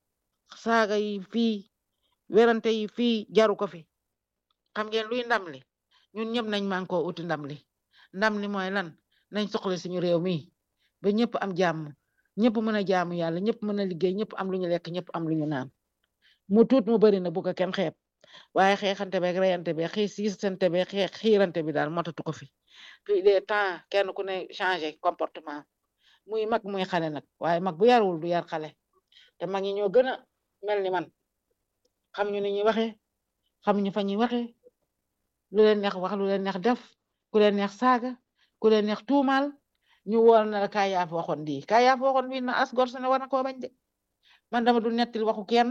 saaga yi fii werante yi fii jaru ko fi xam ngeen luy ndam li ñun ñëpp nañ man koo uti ndam li ndam li mooy lan nañ soxla suñu réew mi ba ñëpp am jàmm ñëpp mën a jaamu yàlla ñëpp mën a liggéey ñëpp am lu ñu lekk ñëpp am lu ñu naan mu tuut mu bari na bu ko kenn xeeb waaye xeexante beeg reyante beeg xii siisante beeg xeex xiirante bi daal motatu ko fi puis des temps kenn ku ne changé comportement muy mag muy xale nag waaye mag bu yarul du yar xale te mag ñi ñoo gën a mel ni man xam ñu ni ñuy waxee xam ñu fa ñuy waxee lu leen neex wax lu leen neex def ku leen neex saaga ku leen neex tuumaal ñu woor na la kaay yaa fa waxoon di kaay yaa fa waxoon bii na as gor su ne war na koo bañ de man dama du nettali waxu kenn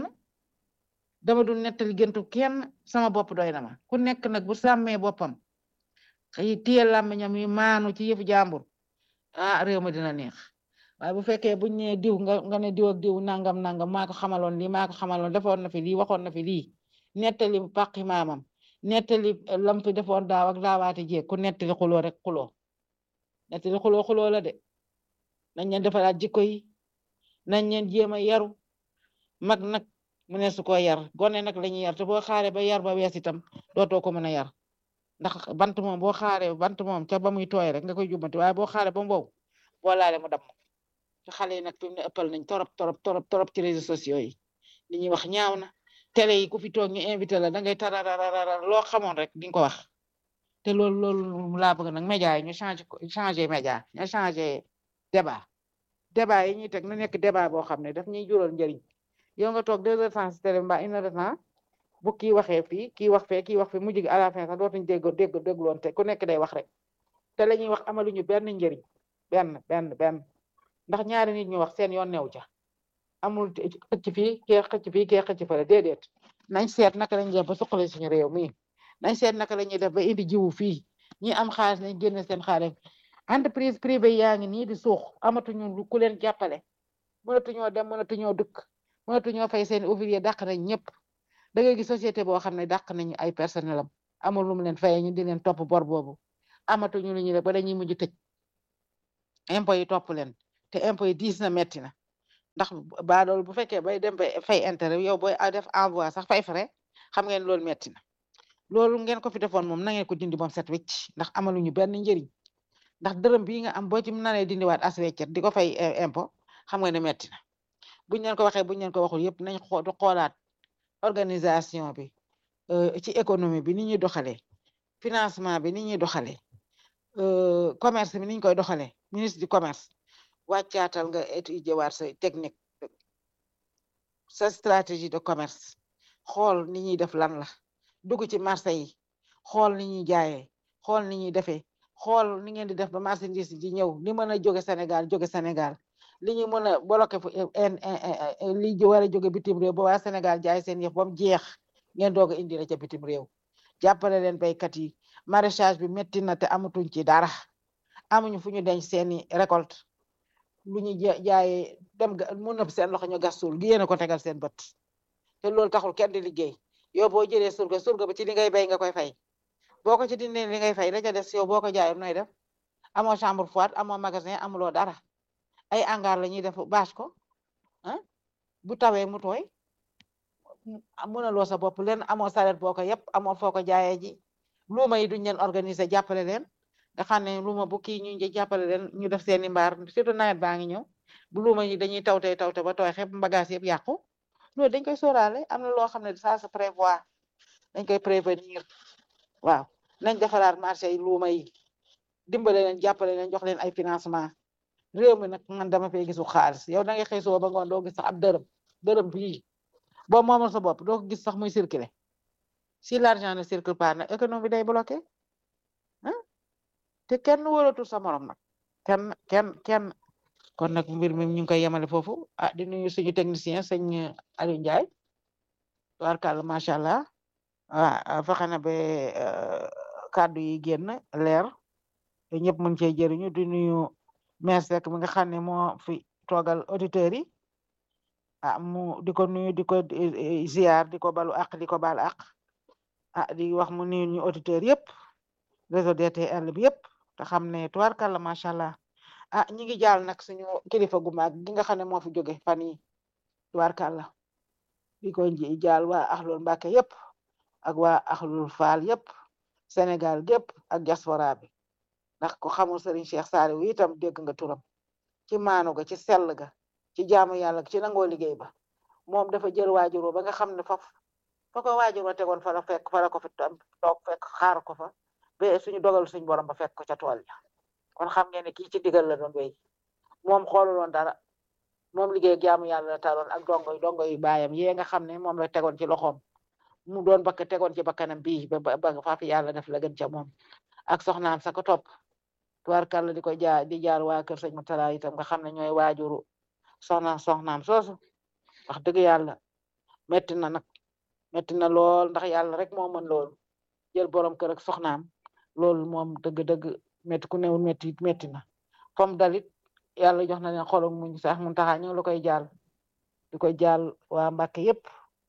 dama du nettali géntu kenn sama bopp doy na ma ku nekk nag bu sàmmee boppam xëy téye làmmiñam yi maanu ci yëfu jàmbur ah réew ma dina neex waaye bu fekkee buñ ne diw nga nga ne diw ak diw nangam nangam maa ko xamaloon lii maa ko xamaloon defoon na fi lii waxoon na fi lii nettali paqi maamam nettali lam fi defoon daaw ak daawaati jeeg ku nettali xuloo rek xuloo nettali xuloo xuloo la de nañ leen defaraat jikko yi nañ leen jéem a yaru mag nag mu ne su ko yar gone nag la ñuy yar te boo xaaree ba yar ba wees itam dootoo ko mën a yar ndax bant moom boo xaaree bant moom ca ba muy tooy rek nga koy jubbanti waaye boo xaaree ba mu wow boo laalee mu damm te xale yi nag fi mu ne ëppal nañ torop torop torop torop ci réseaux sociaux yi li ñuy wax ñaaw na télé yi ku fi toog ñu invité la da ngay tarararara loo xamoon rek di nga ko wax te loolu loolu laa bëgg nag média yi ñu changé ko changé média ñu changé débat débat yi ñuy teg na nekk débat boo xam ne daf ñuy jural njëriñ yow nga toog deux heures temps si télé mbaa une heure de temps bu kii waxee fii kii wax fee kii wax fii mujj gi à la fin sax dootuñ dégg dégg dégloon te ku nekk day wax rek te la ñuy wax amaluñu benn njëriñ benn benn benn ndax ñaari nit ñu wax seen yoon new ca amul xëcc fii kee xëcc fii kee xëcc fële déedéet nañ seet naka lañuy def ba suqali suñu réew mi nañ seet naka la ñuy def ba indi jiwu fii ñi am xaalis nañ génne seen xaalis entreprise privée yaa ngi nii di suux amatuñu lu ku leen jàppale mënatuñoo dem mënatuñoo dëkk mënatuñoo fay seen ouvrier dàq nañ ñëpp da ngay gis société boo xam ne dàq nañu ay personnel am amul lu mu leen fayee ñu di leen topp bor boobu amatuñu lu ñuy def ba dañuy mujj tëj impôt yi topp leen te impôt yi diis na metti na ndax ba loolu bu fekkee bay dem bay fay intérêt yow booy def envoi sax fay frais xam ngeen loolu metti na loolu ngeen ko fi defoon moom na ngeen ko dindi moom set wecc ndax amaluñu benn njëriñ ndax dërëm bii nga am boo ci nanee dindiwaat as weccet di ko fay impôt xam nga ne metti na buñ leen ko waxee buñ leen ko waxul yëpp nañ xoolaat organisation bi ci économie bi ni ñuy doxalee financement bi ni ñuy doxalee commerce bi ni ñu koy doxalee ministre du commerce wàccaatal nga étudier waat sa technique sa stratégie de commerce xool ni ñuy def lan la dugg ci marché yi xool ni ñuy jaayee xool ni ñuy defee xool ni ngeen di def ba marchandise di ñëw li mën a jóge Sénégal jóge Sénégal li ñu mën a bloqué fu li war a jóge bitim réew ba waa Sénégal jaay seen yëf ba mu jeex ngeen doog a indi la ca bitim réew jàppale leen baykat yi maraîchage bi métti na te amatuñ ci dara amuñu fu ñu denc seeni récolte lu ñu jaayee dem mu nëb seen loxo ñu gas suul gi yéen a ko tegal seen bët te loolu taxul kenn di liggéey yow boo jëlee surga surga ba ci li ngay bay nga koy fay boo ko ci dindee li ngay fay la ca des yow boo ko jaayoon nooy def amoo chambre froide amoo magasin amuloo dara ay hangar la ñuy def bâche ko ah bu tawee mu tooy mënaloo sa bopp leen amoo saret boo ko yëpp amoo foo ko jaayee ji luuma yi duñ leen organiser jàppale leen nga xam ne luuma bu kii ñu jàppale leen ñu def seeni mbaar surtout nawet baa ngi ñëw bu luuma yi dañuy tawte tawte ba tooy xepp bagage yëpp yàqu loolu dañ koy sóoraale am na loo xam ne ça se prévoit dañ koy prévenir waaw nañ defaraat marché yi luuma yi dimbale leen jàppale leen jox leen ay financement réew mi nag man dama fay gisu xaalis yow da ngay xëy soo ba ngoon doo gis sax ab dërëm dërëm bii boo moomal sa bopp doo ko gis sax muy circulé si l'argent ne circule pas nag économie day bloqué ah te kenn wóolatul sa morom nag kenn kenn kenn kon nag mbir mi ñu ngi koy yemale foofu ah di nuyu suñu technicien sëñ Aliou Ndiaye tubaarkàlla macha allah ah fexe na ba kàddu yi génn leer te ñëpp mën cee jëriñu di nuyu maire Seck mi nga xam ne moo fi toogal auditeurs yi ah mu di ko nuyu di ko ziar di ko balu ak di ko bal ak ah di wax mu nuyu ñu auditeurs yëpp réseau DTL bi yëpp te xam ne tubaarkàlla macha allah ah ñi ngi jaal nag suñu kilifa gu mag gi nga xam ne moo fi jóge fan yi tubaarkàlla di ko jaal waa axlul Mbàkke yëpp ak waa axlul faal yëpp Sénégal gépp ak diaspora bi ndax ko xamul Serigne Cheikh Saliou itam dégg nga turam ci maanu ga ci sell ga ci jaamu yàlla ci nangoo liggéey ba moom dafa jël waajuroo ba nga xam ne foofu fa ko waajuroo tegoon fa la fekk fa la ko fi toog fekk xaar ko fa ba suñu dogal suñu borom ba fekk ko ca tool ya kon xam ngeen ne kii ci digal la doon wéy moom xooluloon dara moom liggéey jaamu yàlla la taloon ak dongo yi dongo yu baayam yee nga xam ne moom la tegoon ci loxoom mu doon bakk tegoon ci bakkanam bii ba ba faafi yàlla def la gën ca moom ak soxnaam sa ko topp tubaarkàlla di ko jaar di jaar waa kër sëñ Mutala itam nga xam ne ñooy waajuru soxna soxnaam soosu wax dëgg yàlla metti na nag metti na lool ndax yàlla rek moo mën loolu jël borom kër ak soxnaam loolu moom dëgg-dëgg metti ku newul metti metti na fom dalit yàlla jox na leen xolum muñ sax mun taxaa ñu ngi la koy jaal di ko jaal waa Mbàkke yépp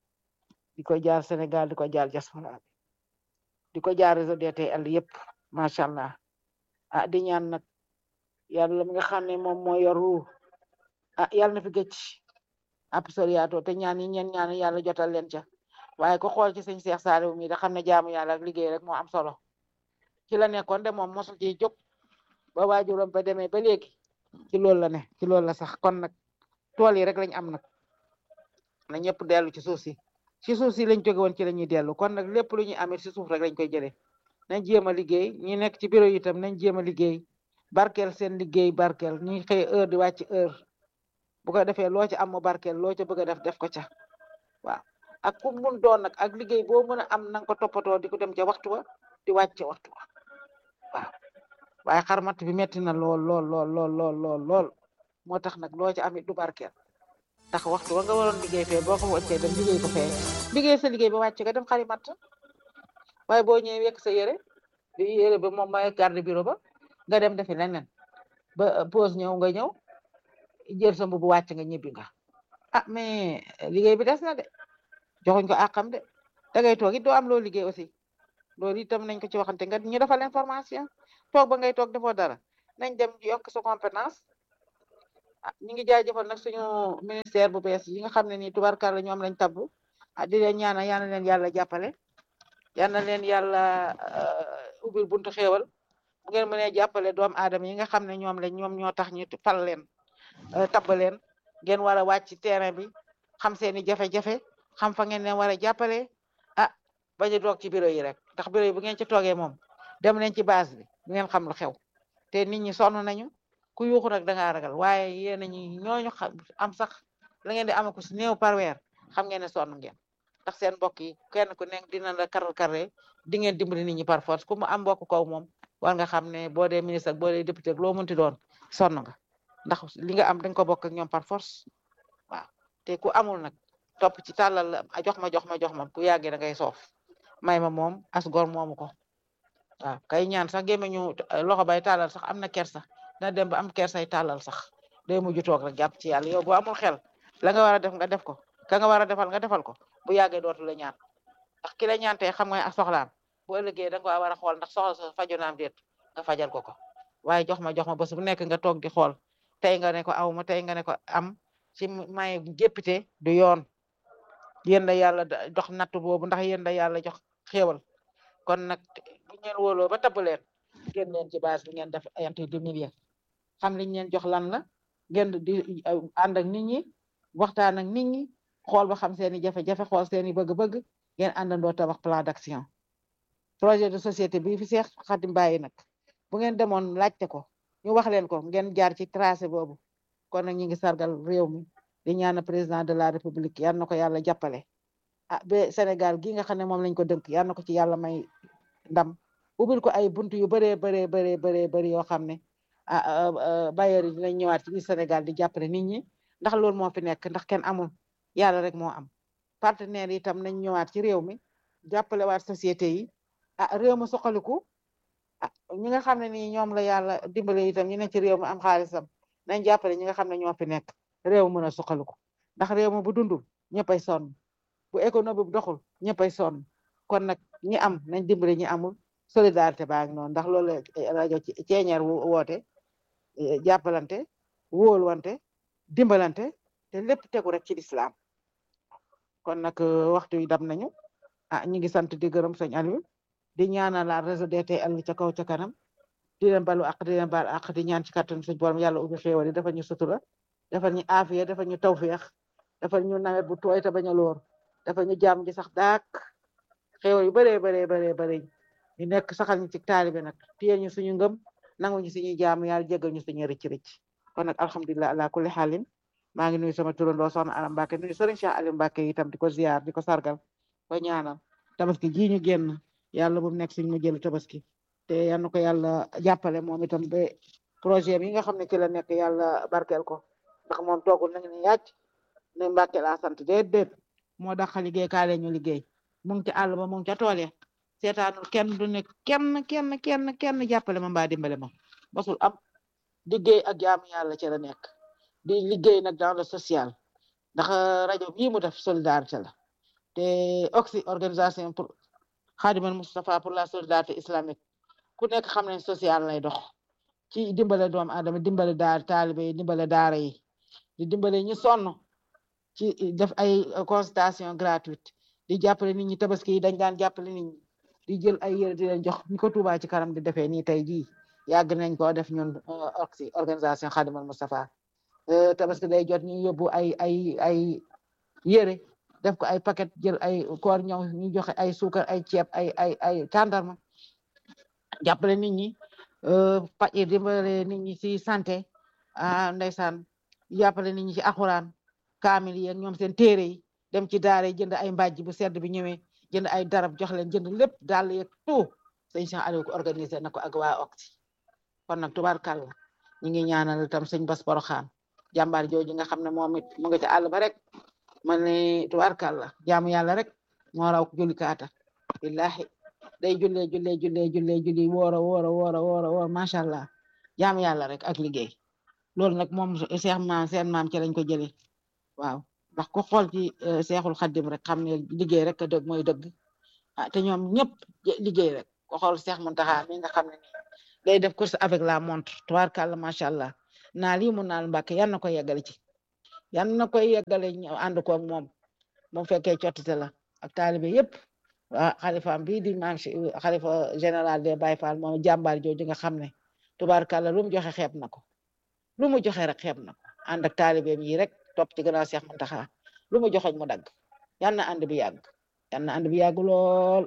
di ko jaal Sénégal di ko jaal diaspora bi di ko jaal réseau DTL yépp macha allah ah di ñaan nag yàlla mi nga xam ne moom moo yor ruu ah yàlla na fi gëcc absolument te ñaan yi ñeen ñaan yàlla jotal leen ca waaye ko xool ci sëñ Cheikh Saliou mi da xam ne jaamu yàlla ak liggéey rek moo am solo ci la nekkoon de moom mosul ciy jóg ba waajuram ba demee ba léegi ci loolu la ne ci loolu la sax kon nag tool yi rek lañ am nag na ñëpp dellu ci suuf si ci suuf si lañ jóge woon ci la ñuy dellu kon nag lépp lu ñuy amee ci suuf rek lañ koy jëlee nañ jéem a liggéey ñi nekk ci bureau yi itam nañ jéem a liggéey barkeel seen liggéey barkeel ñi xëy heure di wàcc heure bu ko defee loo ci am mu barkeel loo ca bëgg a def def ko ca waaw ak ku mun doon nag ak liggéey boo mën a am na nga ko toppatoo di ko dem ca waxtu wa di wàcc ca waxtu wa waaw waaye xarmat bi metti na lool lool lool lool lool lool lool moo tax nag loo ci am it du barkeel ndax waxtu wa nga waroon liggéey fee boo ko wàccee dem liggéey ko fee liggéey sa liggéey ba wàcc nga dem xarimat waaye boo ñëwee wekk sa yére di yére ba moom mooy garde bureau ba nga dem defi leneen ba pause ñëw nga ñëw jël sa mbubu wàcc nga ñibbi nga ah mais liggéey bi des na de joxuñ ko àqam de da ngay toog it doo am loo liggéey aussi loolu itam nañ ko ci waxante nga ñu defal information toog ba ngay toog defoo dara nañ dem yokk sa compétence ah ñu ngi jaajëfal nag suñu ministère bu bees yi nga xam ne nii tubarkalla ñoom lañ tabbu ah di leen ñaanal yal na leen yàlla jàppale yal na leen yàlla ubbil buntu xéewal bu ngeen mënee jàppale doomu aadama yi nga xam ne ñoom lañ ñoom ñoo tax ñu fal leen tabb leen ngeen war a wàcc ci terrain bi xam seeni jafe-jafe xam fa ngeen leen war a jàppale ah bañ a toog ci bureau yi rek ndax bureau yi bu ngeen ci toogee moom dem leen ci base bi bu ngeen xam lu xew te nit ñi sonn nañu ku yuuxu rek da ngaa ragal waaye yéen a ñi ñooñu am sax la ngeen di am ko si néew par weer xam ngeen ne sonn ngeen ndax seen mbokk yi kenn ku nekk dina la karal karre di ngeen dimbali nit ñi par force ku mu am mbokk kaw moom war nga xam ne boo dee ministre ak boo dee député ak loo mënti doon sonn nga ndax li nga am dañ ko bokk ak ñoom par force waaw te ku amul nag topp ci tàllal la jox ma jox ma jox ma ku yàggee da ngay soof may ma moom as gor moomu ko waaw kay ñaan sax gémmeñu loxo bay tàllal sax am na kersa dina dem ba am kersay tàllal sax day mujj toog rek jàpp ci yàlla yow boo amul xel la nga war a def nga def ko ka nga war a defal nga defal ko bu yàggee dootu la ñaan ndax ki la ñaan tey xam nga soxlaam bu ëllëgee da nga ko war a xool ndax soxla sa faju naam déet nga fajal ko ko waaye jox ma jox ma bés bu nekk nga toog di xool tey nga ne ko aw ma tey nga ne ko am ci may jéppite du yoon yéen la yàlla dox natt boobu ndax yéen la yàlla jox xéewal kon nag bu ngeen wóoloo ba tabb leen ngeen leen ci base bi ngeen def ayante deux millions xam liñ leen jox lan la ngeen di ànd ak nit ñi waxtaan ak nit ñi xool ba xam seeni jafe-jafe xool seeni bëgg-bëgg ngeen àndandoo tabax plan d'action projet de société bi fi Seex Xadim bàyyi nag bu ngeen demoon laajte ko ñu wax leen ko ngeen jaar ci tracé boobu kon nag ñi ngi sargal réew mi di ñaan président de la république yal na ko yàlla jàppale ah ba Sénégal gi nga xam ne moom lañ ko dënk yal na ko ci yàlla may ndam ubbil ko ay buntu yu bëree bëree bëree bëree bëri yoo xam ne ah bailleurs yi dinañ ñëwaat ci biir Sénégal di jàppale nit ñi ndax loolu moo fi nekk ndax kenn amul yàlla rek moo am partenaires yi itam nañ ñëwaat ci réew mi jàppale waat société yi ah réew mi soxaliku ah ñi nga xam ne nii ñoom la yàlla dimbale itam ñu ne ci réew mi am xaalisam nañ jàppale ñi nga xam ne ñoo fi nekk réew mën a soxaliku ndax réew mi bu dundul ñëppay sonn bu économie bu doxul ñëppay sonn kon nag ñi am nañ dimbale ñi amul solidarité baa ngi noonu ndax loolu rajo ceeñeer woote jàppalante wóoluwante dimbalante te lépp tegu rek ci lislaam kon nag waxtu yi dam nañu ah ñu ngi sant di gërëm sëñ Aliou di ñaanal la réseau DTL ca kaw ca kanam di leen balu ak di leen bal ak di ñaan ci kattan suñ borom yàlla ubbi xéewal yi dafa ñu sutura dafa ñu aafiya dafa ñu tawféex dafa ñu nawet bu tooy te bañ a loor dafa ñu jàmm ji sax daak xéewal yu bëree bëree bëree bëri ñu nekk saxal ñu ci taalibe nag téye ñu suñu ngëm nangu ñu suñuy jaamu yàlla jégal ñu suñu rëcc rëcc kon nag alhamdulilah ala kulli xaalin maa ngi nuyu sama turandoo soxna Aram Mbacke nuyu sëriñ Cheikh Aliou Mbacke itam di ko ziar di ko sargal ko ñaanal tabaski ji ñu génn yàlla bu mu nekk suñu mu jël tabaski te yal na ko yàlla jàppale moom itam ba projet bi nga xam ne ci la nekk yàlla barkeel ko ndax moom toogul nañu ne yàcc ne Mbacke laa sant déedéet moo dax liggéey kaale ñu liggéey mu ngi ca àll ba mu ngi ca tool ya seetaanul kenn du ne kenn kenn kenn kenn jàppale ma mbaa dimbale ma mosul am liggéey ak jaamu yàlla ci la nekk di liggéey nag dans le social ndax rajo bii mu def solidarité la te oxy organisation pour Khadimal Moustapha pour la solidarité islamique ku nekk xam ne social lay dox ci dimbale doomu aadama dimbale daar taalibe yi dimbale daara yi di dimbale ñu sonn ci def ay consultation gratuite di jàppale nit ñi tabaski yi dañ daan jàppale nit ñi di jël ay yére di leen jox ni ko Touba ci kanam di defee nii tey jii yàgg nañ koo def ñun oxy organisation Khadimal Moustapha tabaski day jot ñu yóbbu ay ay ay yére def ko ay paquet jël ay koor ñëw ñu joxe ay suukar ay ceeb ay ay ay tàndarma jàppale nit ñi paj dimbale nit ñi ci santé ah ndeysaan jàppale nit ñi ci alxuraan kaamil yi ak ñoom seen téere yi dem ci daara yi jënd ay mbàjj bu sedd bi ñëwee jënd ay darab jox leen jënd lépp daal yeeg tout sëñ Cheikh Aliou ko organisé na ko ak waa oxy kon nag tubaarkàlla ñu ngi ñaanal itam sëñ Bas Poroxaan jàmbaar jooju nga xam ne moom it mu ngi ci àll ba rek ma ne tubaarkàlla jaamu yàlla rek moo raw julli kaata billahi day jullee jullee jullee jullee julli woora woora woora woora woor macha allah jaamu yàlla rek ak liggéey loolu nag moom seex maam seen maam ci lañ ko jëlee waaw ndax ku xool ci seexul xaddim rek xam ne liggéey rek dëgg mooy dëgg ah te ñoom ñëpp liggéey rek ko xool seex Muntaxa mi nga xam ne nii day def course avec la montre tubaarkàlla macha allah naa lii mu naal Mbàkke yan na ko yeggale ci yan na koy yeggale ñu ànd ko ak moom moom fekkee cottite la ak taalibe yëpp waa xalifaam bii di maam xalifa général des Baye Fall moom jàmbaar jooju nga xam ne tubaarkàlla lu mu joxe xeeb na ko lu mu joxe rek xeeb na ko ànd ak taalibeem yi rek topp ci gannaaw Seex Muntaxa lu mu joxoñ mu dagg yan na ànd bi yàgg yan na ànd bi yàgg lool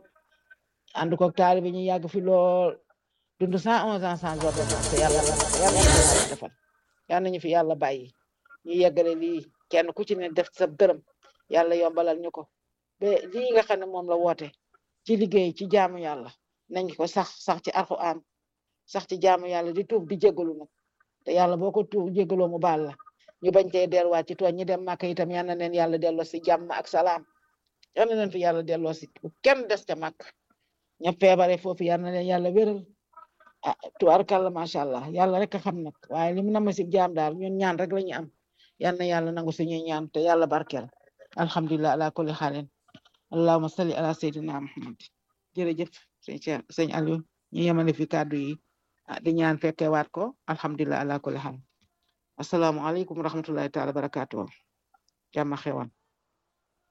ànd ko ak taalibe ñu yàgg fi lool dund cent onze ans sans ordonnance yàlla yàlla yàlla defal yal nañu fi yàlla bàyyi ñu yeggale lii kenn ku ci ne def sa dërëm yàlla yombalal ñu ko ba lii nga xam ne moom la woote ci liggéey ci jaamu yàlla nañ ko sax sax ci alxuraan sax ci jaamu yàlla di tuub di jégalu nag te yàlla boo ko tuub jégaloo mu baal la ñu bañ tee delluwaat ci tooñ ñi dem màkk itam yal na leen yàlla delloo si jàmm ak salaam yal na leen fi yàlla delloo si kenn des ca màkk ña feebare foofu yal na leen yàlla wéral ah tubaarkàlla macha allah yàlla rek a xam nag waaye li mu nama si jaam daal ñun ñaan rek la ñu am yal na yàlla nangu suñuy ñaan te yàlla barkeel alhamdulilah ala kulli xaalin allahuma salli ala sayyidina muhammad jërëjëf sëñ Cheikh sëñ Aliou ñu yemale fi kàddu yi di ñaan fekke waat ko alhamdulilah ala kulli xaalin asalaamualeykum wa rahmatullahi taala barakatuh jàmm xewan